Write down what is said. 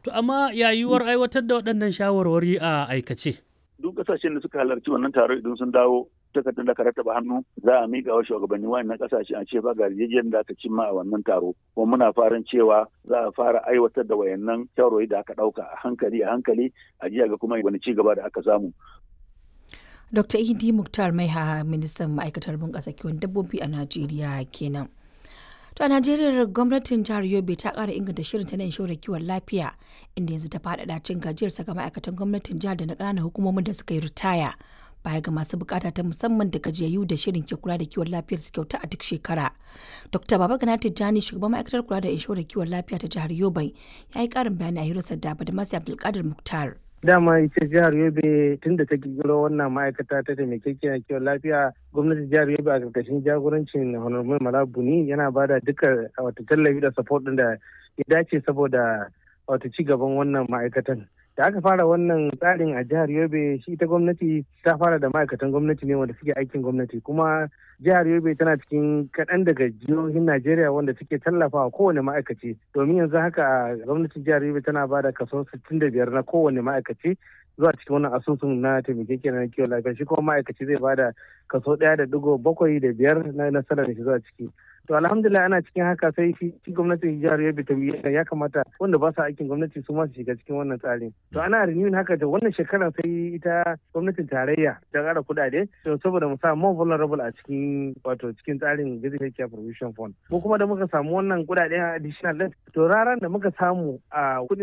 To amma yayuwar aiwatar da waɗannan shawarwari a aikace. Duk ƙasashen da suka halarci wannan taro idan sun dawo takardar da ka rattaba hannu za a miƙa wa shugabanni wannan ƙasashe a ce ba ga yarjejeniyar da aka cimma a wannan taro kuma muna farin cewa za a fara aiwatar da wayannan shawarwari da aka ɗauka a hankali a hankali a jiya ga kuma wani ci gaba da aka samu. Dr. Idi Muktar Maiha ministan ma'aikatar bunƙasa kiwon dabbobi a Najeriya kenan. To a Najeriya gwamnatin jihar Yobe ta ƙara inganta shirin ta na inshorar kiwon lafiya inda yanzu ta faɗaɗa cin gajiyarsa ga ma'aikatan gwamnatin jihar da na ƙananan hukumomin da suka yi ritaya. baya ga masu bukata ta musamman da gajiyayyu da shirin ke kula da kiwon lafiyar su kyauta a duk shekara. Dr. Baba Gana Tijjani shugaban ma'aikatar kula da inshorar kiwon lafiya ta jihar Yobe ya yi karin bayani a hirarsa da Badamasi Abdulkadir Muktar. dama ita jihar yobe tun da ta kirkiro wannan ma'aikata ta taimakekiyar kiwon lafiya gwamnatin jihar yobe a karkashin jagorancin honorable malabuni yana ba da duka wata tallafi da support din da ya dace saboda wata ci gaban wannan ma'aikatan da aka fara wannan tsarin a jihar yobe shi ita gwamnati ta fara da ma'aikatan gwamnati ne wanda suke aikin gwamnati kuma jihar yobe tana cikin kaɗan daga jihohin najeriya wanda suke tallafawa kowane ma'aikaci domin yanzu haka gwamnatin jihar yobe tana ba da kaso 65 na kowane ma'aikaci zuwa cikin wannan asusun na taimakeke na kiwon lafiya shi kuma ma'aikaci zai ba da kaso ɗaya da digo bakwai da biyar na nasarar da shi zuwa ciki to alhamdulillah ana cikin haka sai shi gwamnatin jihar yobe ta ya kamata wanda ba su aikin gwamnati su ma su shiga cikin wannan tsarin to ana renewing haka da wannan shekarar sai ita gwamnatin tarayya ta ƙara kuɗaɗe to saboda mu sa more vulnerable a cikin wato cikin tsarin basic care provision fund ko kuma da muka samu wannan kuɗaɗe additional to raran da muka samu a kuɗin